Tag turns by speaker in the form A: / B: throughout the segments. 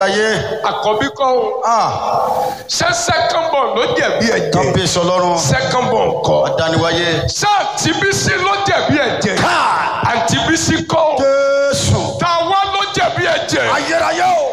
A: ayé
B: àkọ́bí kọ́ o
A: ah
B: ṣé second born ló jẹ̀bi ẹ̀jẹ̀
A: kábíyèsí ọlọ́run
B: second born kọ́
A: adániwáyé
B: ṣé àǹtí bísí ló jẹ̀bi ẹ̀jẹ̀ àǹtí bísí kọ́ o
A: jésù
B: táwa ló jẹ̀bi ẹ̀jẹ̀
A: ayérayé o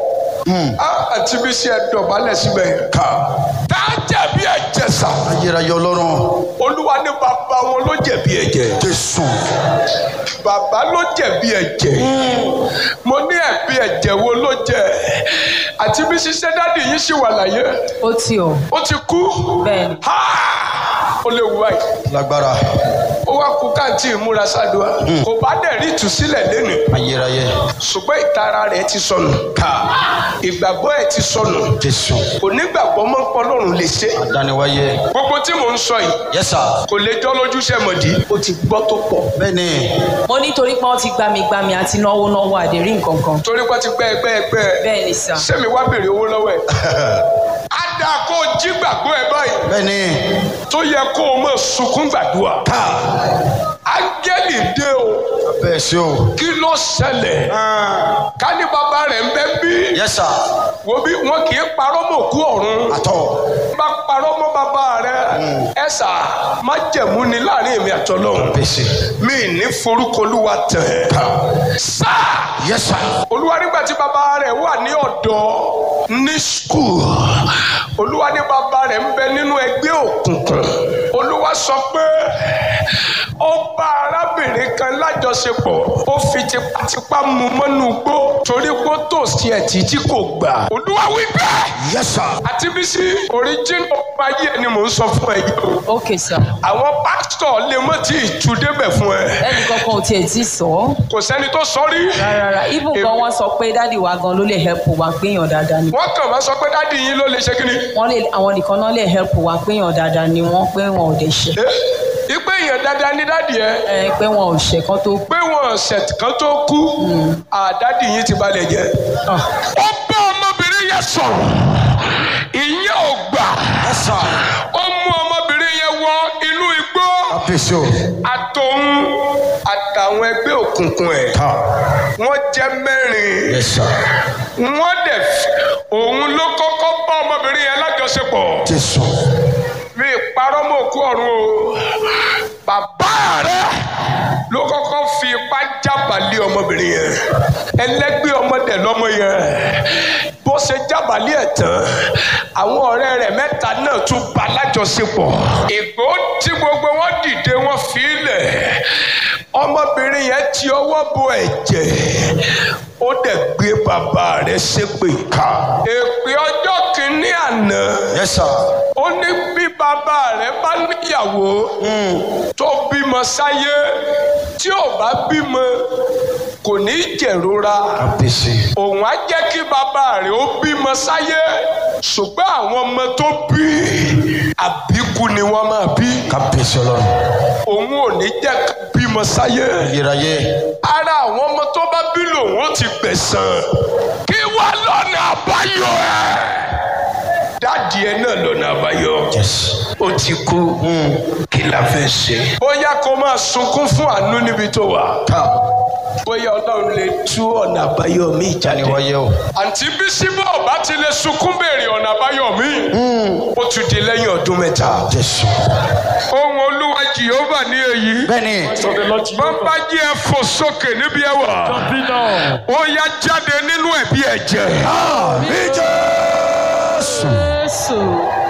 B: Ah, àǹtí bísí ẹ̀ dọ̀bálẹ̀ síbẹ̀ yẹn
A: ká
B: tá a jẹ̀bi ẹ̀jẹ̀ sà
A: ayérayé ọlọ́run
B: olúwa ní bàbá wọn ló jẹ̀bi ẹ̀jẹ̀
A: jésù
B: bàbá ló jẹ̀bi ẹ̀jẹ̀ mo ní ẹ̀bi ẹ̀jẹ̀ wo ló jẹ àti bí ṣiṣẹ́ dáàdì yìí ṣì wà láyé
C: ó ti ọ̀
B: ó ti kú
C: bẹ́ẹ̀ ni
B: Ha! ó lè wú báyìí
A: lágbára
B: ó wá kú káàntì ìmúra ṣáàdùá kò bá dẹ̀ rí ìtúsílẹ̀ lẹ́nu
A: ayérayé
B: ṣùgbọ́n ìtara rẹ̀ ti sọnù
A: ká
B: ìgbàgbọ́ ẹ̀ ti sọnù
A: jésù
B: kò nígbàgbọ́ mọ́ pọ́lọ́run lè ṣe
A: adániwáyé
B: gbogbo tí mò ń sọ yìí
A: yẹsà
B: kò lè jọ́ lójú sẹ́mọ̀dí ó ti gbọ́ tó pọ̀
A: bẹ́ẹ̀ni
C: mo nítorí pé wọ́n ti gbami gbami àti náwó náwó àdérí nǹkan kan
B: torí pé ti gbẹ́ ẹgbẹ́ ẹgbẹ́
C: bẹ́ẹ̀ ni sà
B: sẹ́mi wá béèrè owó lọ́wọ́ ẹ̀ á dáa kó o jí gbàgbọ́ ẹ báyìí
A: bẹ́ẹ̀ni
B: tó yẹ kó o mọ̀ sunkún gbàdúrà
A: ká
B: ángẹ́lì dé o
A: bẹ́ẹ̀ sí o
B: kí ló ṣẹlẹ̀ ká ní bàbá rẹ̀ ń bẹ́ bí
A: yẹsà
B: wo bí wọn kì í parọ́ mọ́ òkú ọ̀run
A: àtọ̀
B: bá parọ́ mọ́ bàbá rẹ̀ ẹ sà má jẹ̀mú ni láàrin èmi àtọ́lọ́hún
A: bẹ́sẹ̀
B: mi ní forúkọ olúwa tẹ̀ sáà
A: yẹsà
B: olúwa nígbà tí bàbá rẹ̀ wà ní ọ̀dọ́ ní skul olúwa ní bàbá rẹ̀ ń bẹ nínú ẹgbẹ́ òkùnkùn olúwa sọ pé ó bá arábìnrin kan lájọṣepọ̀ ó fi tipátipá mú mọ́nú gbó torí pé ó tò sí ẹ̀tí tí kò gbà olúwa wí bẹ́ẹ̀
A: yẹsà
B: àti bísí oríjìnà ọba ayé ni mò ń sọ fún ẹ yìí o
C: ok sà
B: àwọn pásítọ̀ lè mọ̀ tí ì tú débẹ̀ fún ẹ
C: ẹnì kankan ò tiẹ̀ tí sọ ọ́
B: kò sẹ́ni tó sọ rí
C: rárá even gan wọ́n sọ pé dáàdi wa gan ló lè help wa péyàn dáadáa ni
B: wọ́n kàn máa sọ pé dádì yín ló lè ṣe kí ni.
C: wọ́n lè àwọn nìkan náà lè help wa péyàn dáadáa ni wọ́n pé wọn ò dẹ̀ ṣe
B: ipe èèyàn dáadáa ní dádì ẹ
C: ẹ pé wọn ò ṣe kán tó
B: pé wọn ọ̀sẹ̀ kan tó kú àdádì yín ti balẹ̀ jẹ́.
C: Ah.
B: ó bá ọmọbìnrin yẹn sọ̀rọ̀ ìyẹn ò gbà
A: yẹsà
B: ó mú ọmọbìnrin yẹn wọ inú igbó
A: bẹ́sẹ̀ o
B: àtòun àtàwọn ẹgbẹ́ òkùnkùn ẹ̀
A: ká
B: wọ́n jẹ́ mẹ́rin
A: yẹsà
B: wọ́n dẹ̀ f- òun ló kọ́kọ́ bá ọmọbìnrin yẹn lájọṣepọ̀.
A: jésù
B: mi parọ́ mọ́ òkú ọ̀run o bàbá rẹ ló kọ́kọ́ fi ipá jábàlì ọmọbìnrin yẹn ẹlẹ́gbẹ́ ọmọdé lọ́mọ yẹn bó ṣe jábàlì ẹ̀ tán àwọn ọ̀rẹ́ rẹ̀ mẹ́ta náà tún bá lájọṣepọ̀ ìgbó tí gbogbo wọn dìde wọn fi í lẹ̀ ọmọbìnrin yẹn ti ọwọ́ bo ẹ̀jẹ̀ ó dẹ̀ gbé bàbá rẹ̀ ṣépè ká èpè ọjọ́ kìíní àná
A: yẹsà
B: ó ní bí bàbá rẹ̀ bá níyàwó tó bímọ sáyé tí ò bá bímọ kò ní jẹ̀rora
A: bẹ́sẹ̀
B: òun á jẹ́ kí bàbá rẹ̀ ó bímọ sáyé ṣùgbọ́n àwọn ọmọ tó bí àbíkú ni wọ́n máa bí
A: ká bẹ́sẹ̀ ọlọ́run
B: òun ò ní jẹ́ ká bímọ sáyé
A: ayérayé
B: ara àwọn ọmọ tó bá bí lòun ó ti gbẹ̀sán kí wá lọ́nà àbáyọ ẹ̀ dáàdì ẹ náà lọ́nà àbáyọ
A: yẹsà
B: ó ti kú kí la fẹ́ ṣe. bóyá kó máa sunkún fún àánú níbi tó wà
A: ká
B: bóyá ọlọ́run lè tú ọ̀nà àbáyọ mi jáde.
A: adániwáyé o
B: àǹtí bísí bá ọba ti lè sunkún béèrè ọ̀nà àbáyọ mi ó tún di lẹ́yìn ọdún mẹ́ta.
A: jésù
B: ohun olúwa jehova ní èyí.
A: bẹ́ẹ̀ni
B: bàbá jí ẹ fò sókè níbi ẹ wà. ó yá jáde nínú ẹ̀bí ẹ̀jẹ̀.
A: àmì jésù
C: jésù